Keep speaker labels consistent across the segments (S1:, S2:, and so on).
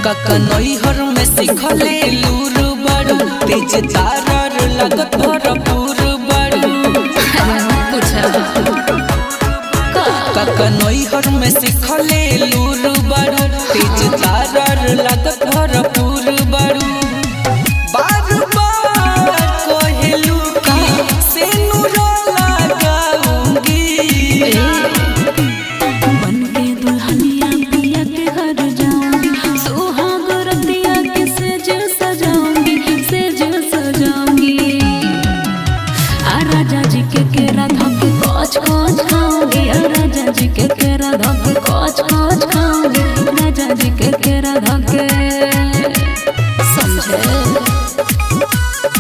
S1: ककनैहर में सिखले लूर बड़ू तेज तारर लगत भरपूर बड़ू ककनैहर में सिखले लूर बड़ू तेज तारर लगत भरपूर बड़ू बार बार कहेलू कि से नूरा लगाऊंगी
S2: बन के दुल्हनिया पिया के घर जाऊंगी सुहाग रतिया के सेज सजाऊंगी सेज सजाऊंगी आ राजा जी के केरा धक कोच कोच खाऊंगी आ राजा जी के केरा धक कोच कोच खाऊंगी राजा जी के केरा धक समझे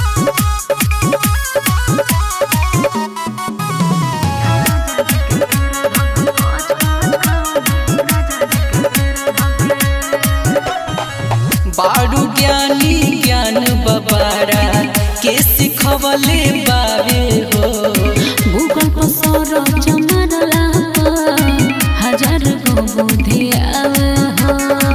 S1: बारू ज्ञानी ज्ञान बबारा के सिखवले बारे हो
S2: गूगल पर सर्च मारला पर हजार गो बुद्धि आवे हो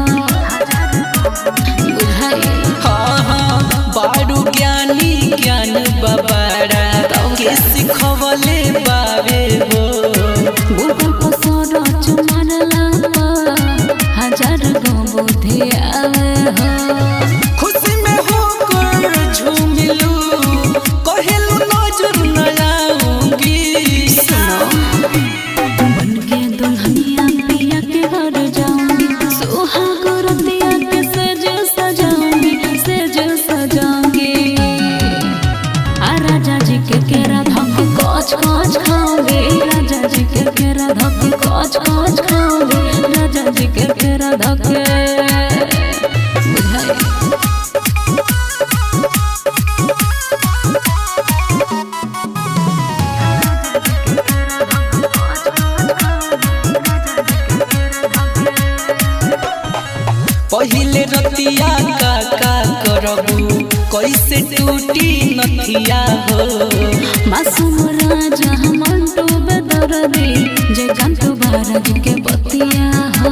S2: बुझाई
S1: हाँ हाँ बारू ज्ञानी ज्ञान बबारा के सिखवले बारे हो
S2: गूगल पर सर्च मारला पर हजार गो बुद्धि आवे हो
S1: खुशी में होकर झूमिलू कहेलू नजर न आऊंगी
S2: बन के दुल्हनिया पिया के घर जाऊंगी सुहाग रतिया के सज सजाऊंगी सज सजाऊंगी आ राजा जी के केरा धक कोच कोच खाऊंगी राजा जी के केरा धक कोच कोच खाऊंगी राजा जी के केरा धक बुझाई
S1: पहिले रतिया का का करबू कैसे टूटी नथिया हो
S2: मासूम राजा मंटू बेदरदी जे गंतु भारत के बतिया हो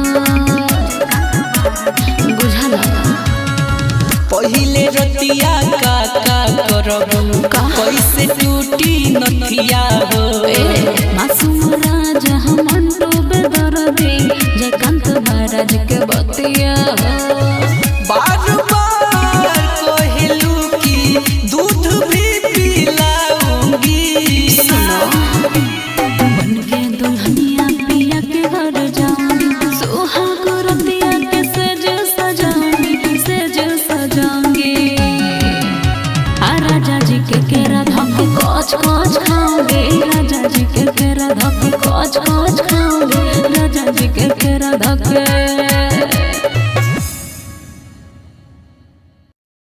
S2: बुझला
S1: पहिले रतिया का का करबू कैसे टूटी नथिया हो